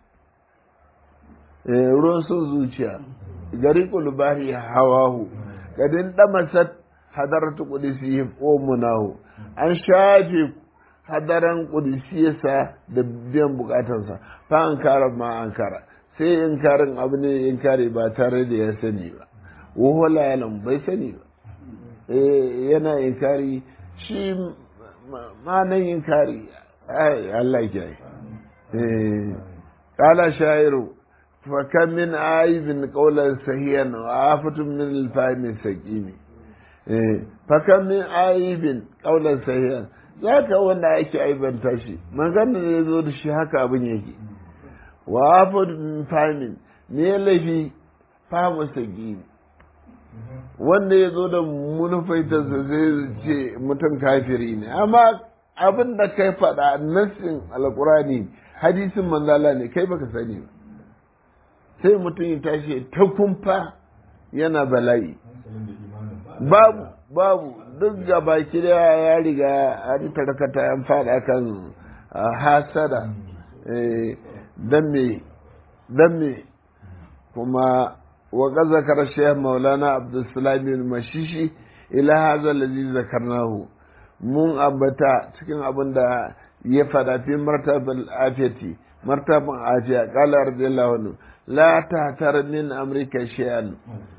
ruwan sun zuciya gari bari hawahu kadin damasat hadaratu qudusihim wa munahu an shafe hadaran qudusiyarsa da biyan bukatansa fa an kara ma an kara sai inkarin abu ne inkari ba tare da ya sani ba wa la yalam bai sani ba eh yana inkari shi ma nan inkari ai Allah ya eh qala shairu fa kam min aibin qawlan sahihan wa afatun min al-fahmi saqimi eh fa kam min aibin qawlan sahihan zaka wanda ake aibanta shi magana ne zo da shi haka abin yake wa afatun fahmin ne laifi fahmu saqimi wanda ya zo da munufaitarsa zai ce mutum kafiri ne amma abin da kai faɗa nassin alkurani hadisin manzala ne kai baka sani ba sai mutum ya tashi ta kumfa yana bala'i babu babu duk gaba kiriya ya riga an tarkata an fada kan hasada dan me dan me kuma wa zakar shaykh maulana abdulsalam bin mashishi ila hadha alladhi zakarnahu mun ambata cikin abin da ya fada fi martabal afiyati martaban afiya qala radiyallahu anhu la tahtar min amrika shay'an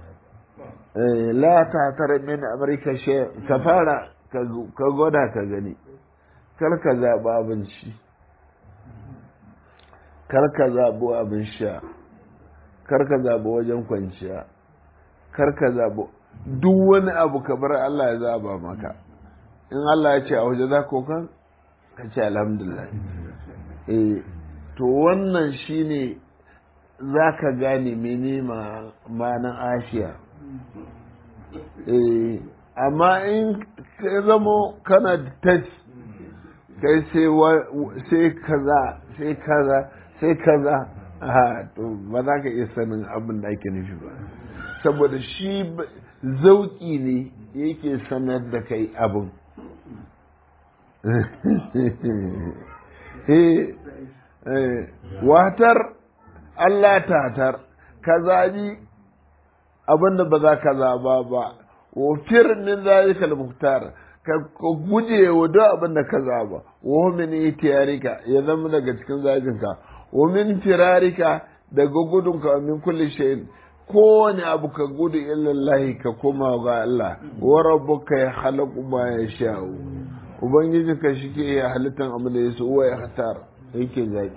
la tahtar min amrika shay'an ka fara ka gwada ka gani kar ka zaɓi abinci kar ka zaɓi abin sha kar ka zaɓi wajen kwanciya kar ka zaɓi duk wani abu ka bar Allah ya zaɓa maka in Allah ya ce a waje za ko kan ka ce alhamdulillah eh to wannan shine za ka gane mene ma'anan ashiya eh amma in ka zamo kana da touch kai sai kaza sai kaza sai kaza a to ba za ka iya sanin abin da ake nufi ba saboda shi zauki ne yake sanar da kai abin watar Allah tatar ka zabi abin da ba za ka zaba ba wafir min zalikal muhtar ka guje wa duk abin da ka zaba wa min itiyarika ya zama daga cikin zabinka wa min firarika daga gudunka wa min kulli shay'in kowane abu ka gudu illallahi ka koma ga Allah wa rabbuka ya khalaqu ma yasha'u ubangiji ka shike ya halittan abu da yaso wa ya khatar yake zabi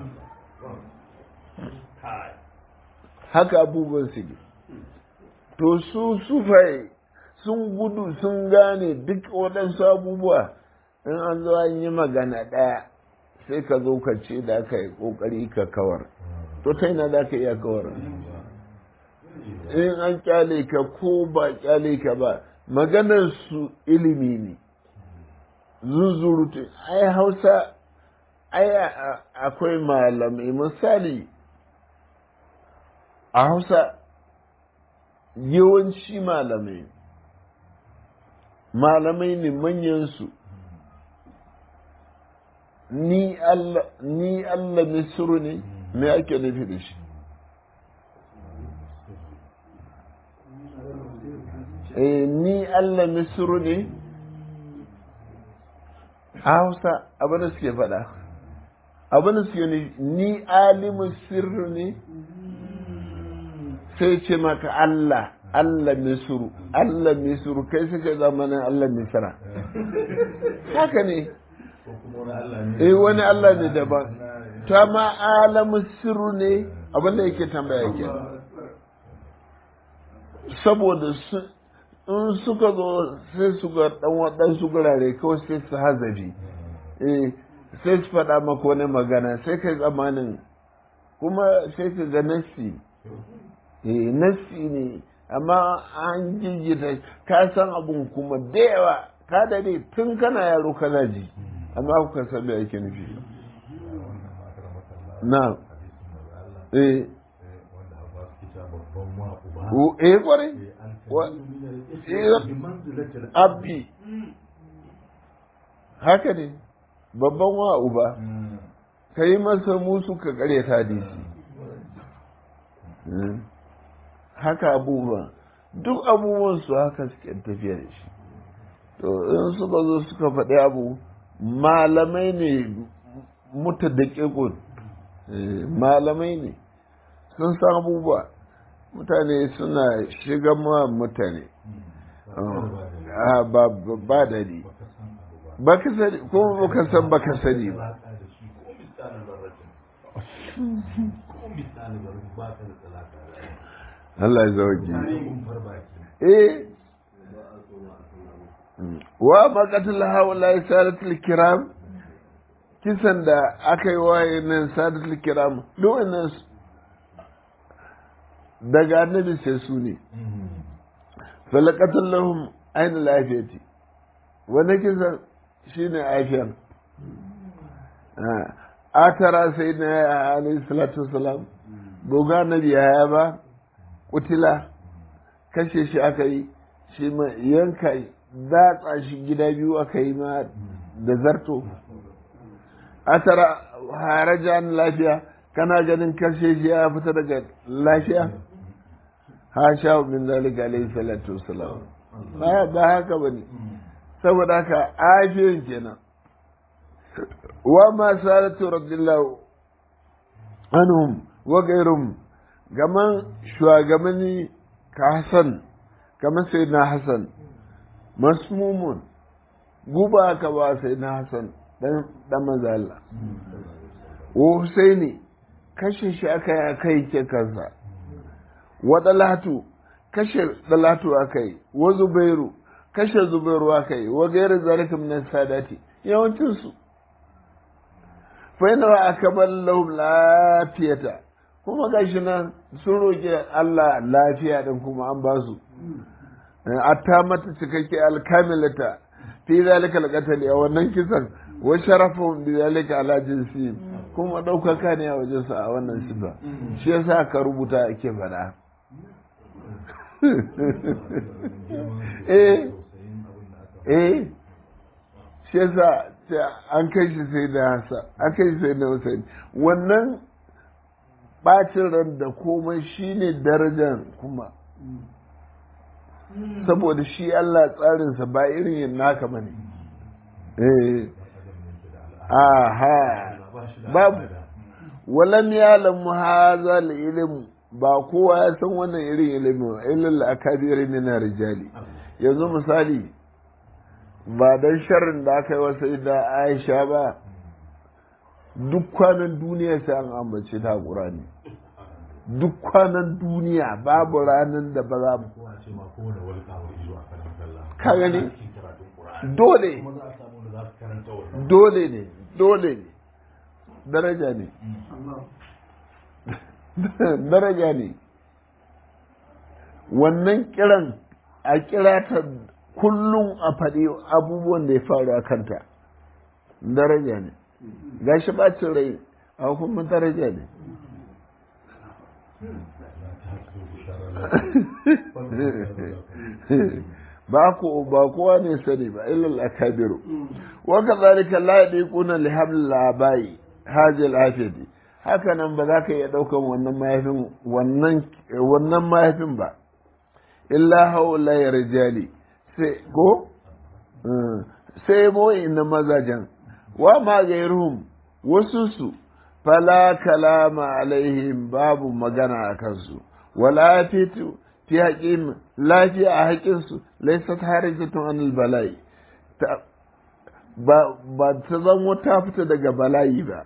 haka abubuwan su to su sufai sun gudu sun gane duk waɗansu abubuwa in an zo an yi magana ɗaya sai ka zo ka ce da aka yi ƙoƙari ka kawar to ta ina da ka iya kawar in an kyale ka ko ba kyale ka ba maganar su ilimi ne zuzurutu ai hausa ai akwai malamai misali a hausa yawanci malamai malamai ne manyansu ni Allah ni Allah misru ne me ake nufi da shi eh ni Allah misru ne Hausa abin da suke faɗa abin da suke ne ni alimu sirru ne sai ce maka Allah Allah misru Allah misru kai suka zamanin Allah misra haka ne eh wani Allah ne daban ta ma alamu sirru ne abinda yake tambaya yake saboda in suka zo sai su ga dan waɗansu gurare kawai sai su hazabi eh sai su faɗa maka wani magana sai kai zamanin kuma sai ka ga nassi eh nassi ne amma an jijjita ka san abun kuma da yawa ka dade tun kana yaro kana ji amma kuka san me ake nufi na eh eh kware abbi haka ne babban wa uba ka yi masa musu ka kare ta hadisi haka abubuwan duk abubuwan su haka suke tafiya da shi to in suka zo suka faɗi abu malamai ne muta da ƙiƙun malamai ne sun san abubuwa mutane suna shiga ma mutane ba dadi ba ka sani ko ba ka san ba ka sani ba Allah ya zauki eh wa maqatul haula sadatul kiram kisan da aka yi waye nan sadatul kiram duk wannan daga annabi sai su ne falaqatul lahum aina lafiyati wani kisan shine afiyan a tara sai na alayhi salatu wasalam goga annabi ya ba kutila kashe shi aka yi shi ma yanka datsa shi gida biyu aka yi ma da zarto a tara harajan lafiya kana ganin kashe shi ya fita daga lafiya ha sha min zalika alayhi salatu wassalam ba haka bane saboda haka afiyan kenan wa ma salatu radiyallahu anhum wa ghayrum gaman shugabanni ka Hassan kamar sai na Hassan masmumun guba ka ba sai na Hassan dan dan manzo Allah wa Husaini kashe shi aka yi aka yi ke kansa wa dalatu kashe dalatu aka yi wa zubairu kashe zubairu aka yi wa gairu zalika min sadati yawancin su fa inna wa akabal lahum lafiyata kuma gashi nan sun roki Allah lafiya din kuma an ba su atta mata cikakke alkamilata fi zalika alqatl a wannan kisan wa sharafun bi zalika ala jinsi kuma daukaka ne a wajen sa a wannan sifa shi yasa ka rubuta ake fada eh eh shi yasa an kai shi sai da hasa an kai shi sai da Hussein wannan bacin ran da komai shine darajar kuma saboda shi Allah tsarinsa ba irin yin naka ba ne. Aha, babu, walam ya lamu haza ilimu ba kowa ya san wannan irin ilimin ilil akabiri min rijali yanzu misali ba dan sharrin da aka yi wasa da Aisha ba duk kwanan duniya sai an ambace ta Qur'ani duk kwanan duniya babu ranar da ba za mu ka gani dole dole ne dole ne daraja ne daraja ne wannan kiran a kira ta kullum a faɗi abubuwan da ya faru a kanta daraja ne gashi bacin rai a hukumar daraja ne ba ko ba kowa ne sani ba illal akabiru wa kadhalika la yadiquna li habl labai hadhihi al afiyati haka nan ba za ka iya daukan wannan mahaifin wannan wannan mahaifin ba illa haula ya rijali sai ko sai mo inna mazajan wa ma gairuhum wasu su fala kalama alaihim babu magana a kansu wala fitu fi haƙin lafiya a haƙinsu laisat harijatun anil bala'i ba ta zama ta fita daga bala'i ba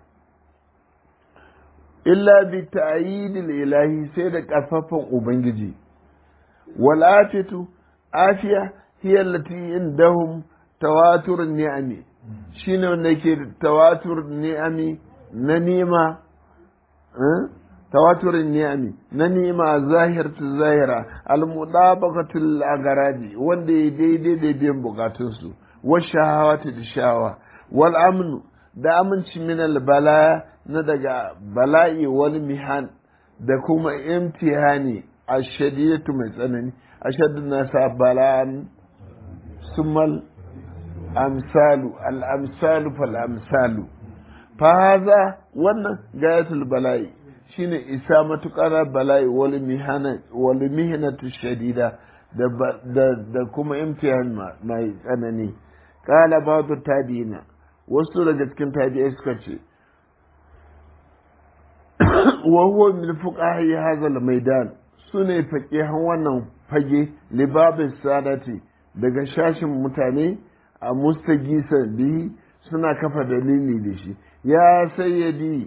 illa bi ta'yidil ilahi sai da ƙarfafan ubangiji wal afitu afiya hiya allati indahum tawatur ni'ami shine wanda yake tawatur ni'ami na nima تواتر النعم ننيما ظاهرة الظاهرة المطابقة الأغراض وندي دي دي دي بين بقاتنسو والشهوات الشهوة والأمن da aminci min albala na daga bala'i wani mihan da kuma imtihani a shadidatu mai tsanani a shaddun nasa bala'an sumal amsalu al-amsalu fal amsalu fa haza wannan gayatul bala'i shine isa matuƙar bala'i wal mihinatu shadida da kuma imtihan mai tsanani ƙala ba'du tabi'ina wasu daga cikin tabi'ai suka ce wa huwa min fuqahi hadha al-maidan sune faqihan wannan fage libabin sadati daga shashin mutane a mustagisa bihi suna kafa dalili da shi ya sayyadi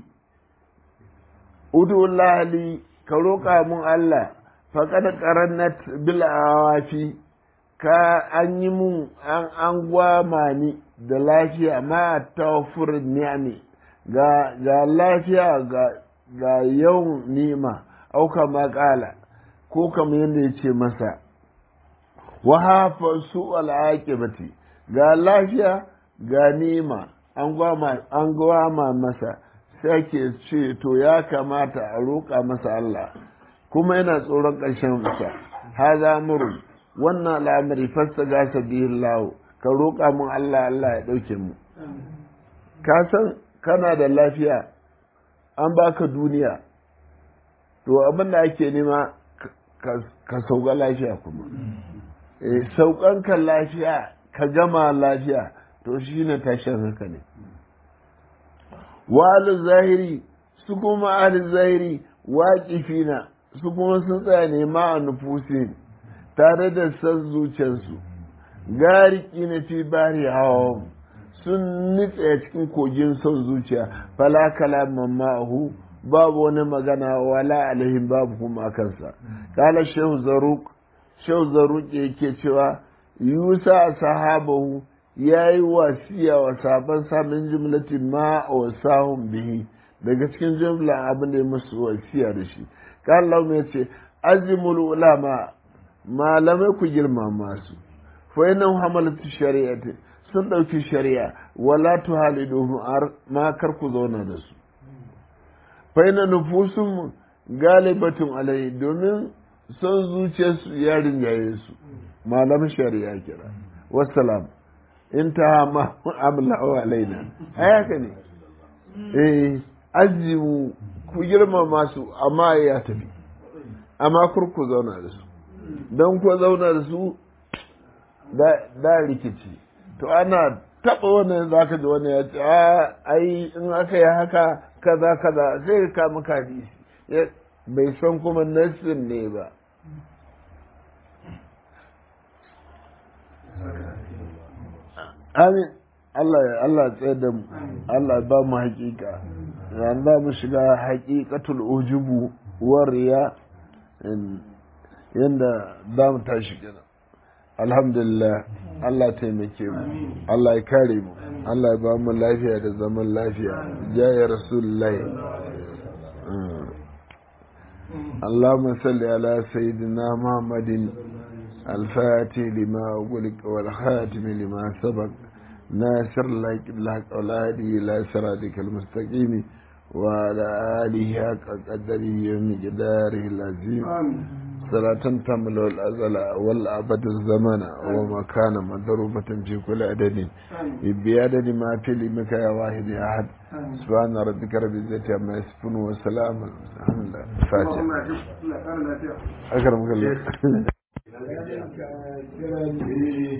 udu lahali ka roƙa mun Allah faƙad qarannat bil awafi ka an yi mun an an gwama ni da lafiya ma tawfur ni'ami ga ga lafiya ga ga yawan ni'ima au kama ƙala ko kamar yadda ya ce masa wa hafa su al'aqibati ga lafiya ga ni'ima an gwama an gwama masa sai ke ce to ya kamata a roƙa masa Allah kuma yana tsoron ƙarshen sa haza murun wannan al'amari fasta gasa bihin lawo ka roƙa mun Allah Allah ya ɗauke mu ka san kana da lafiya an baka duniya to abin da ake nema ka sauka lafiya kuma saukan ka lafiya ka gama lafiya to shi ne tashin haka ne wa zahiri su kuma ahli zahiri waƙifina su kuma sun tsaya ne ma a nufusin tare da san zuciyarsu gariki na fi bari hawa sun nitsa cikin kogin son zuciya fala kalaman ma'ahu babu wani magana wala alaihim babu kuma kansa kala shehu zaruk shehu zaruk yake cewa yusa sahabahu ya yi wasiya wa sabon samun jimlatin ma a wasahun bihi daga cikin jimlan abin da ya musu wasiya da shi kala mai ce azimul ulama malamai ku girmama su fa yana hamalatu shari'ati sun ɗauki shari'a wala tuhaliduhum ma kar ku zauna da su faina nufusun galibatun alai domin son zuciyarsu ya rinjaye su malam shari'a kira wassalam in ta ma amla wa alaina ai haka ne eh azimu ku girmama su amma ya tafi amma kur ku zauna da su don ku zauna da su da rikici to ana taɓa wannan za ka ji wani ya ce a ai in aka yi haka kaza kaza sai ka kama hadisi bai san kuma nassin ne ba amin Allah ya Allah tsaye da mu Allah ba mu hakika ran ba mu shiga haqiqatul ujubu wariya yanda za mu tashi kenan alhamdulillah Allah taimake mu Allah ya kare mu Allah ya ba mu lafiya da zaman lafiya jaya rasulullahi اللهم صل على سيدنا محمد الفاتح لما أغلق والخاتم لما سبق ناصر لك الحق والهادي إلى صراطك المستقيم وعلى آله حق قدره ومقداره العظيم صلاة تمل الأزل والأبد الزمن ومكان مضروبة في كل عدد بيادة ما في لمك يا واحد يا أحد سبحان ربك رب العزة عما يصفون وسلام الحمد لله فاتح أكرمك الله